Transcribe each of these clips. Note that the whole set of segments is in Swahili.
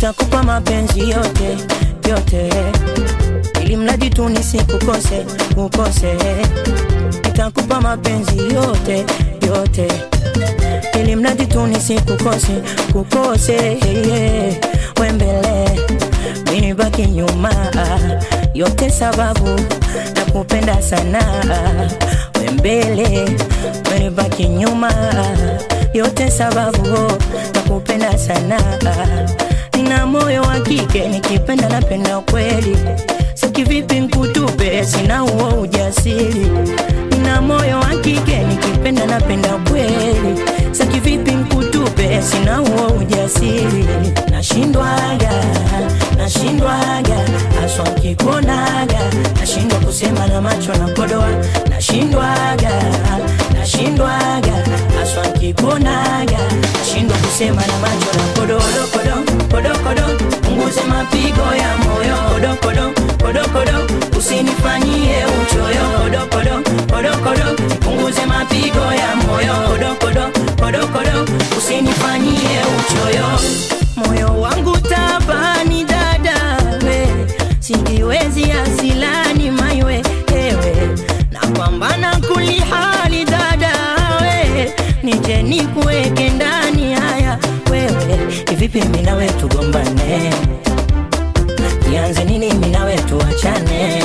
nitakupa mapenzi yote yote, ili mradi tu nisikukose ukose. Nitakupa mapenzi yote yote, ili mradi tu nisikukose kukose. Yeah. We mbele mimi baki nyuma, yote sababu nakupenda sana. We mbele mimi baki nyuma, yote sababu nakupenda sana. Nina moyo wa kike, nikipenda napenda kweli, so kivipi nkutupe, sina huo ujasiri. Nina moyo wa kike, nikipenda napenda kweli, so kivipi nkutupe, sina huo ujasiri. Nashindwaga, nashindwaga, aswa nkikuonaga, nashindwa kusema na macho na kodoa, nashindwaga, nashindwaga, aswa nkikuonaga, nashindwa kusema na macho na kodoa, kodo, kodo, kodo, punguze mapigo ya moyo, kodo, kodo, kodo, kodo, usinifanyie uchoyo, kodo, kodo, kodo, kodo, punguze mapigo ya moyo, kodo, kodo, kodo, kodo, usinifanyie uchoyo, moyo wangu tabani dada, we sijiwezi asilani maiwe ewe napambana kulihali dada we nije nikuweke ndani haya wewe ivipi mimi nawe tugombane ianze nini mimi nawe tuachane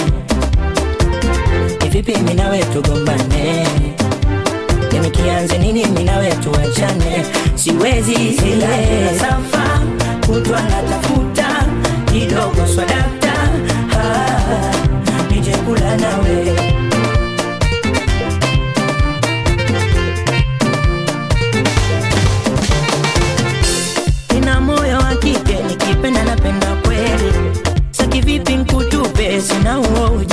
ivipi mimi nawe tugombane yani kianze nini mimi nawe tuachane siwezi zile safa kutwa natafuta kidogo swadakta ah, nije kula nawe nina moyo wa kike nikipenda napenda kweli saki vipi nkutupe sina huo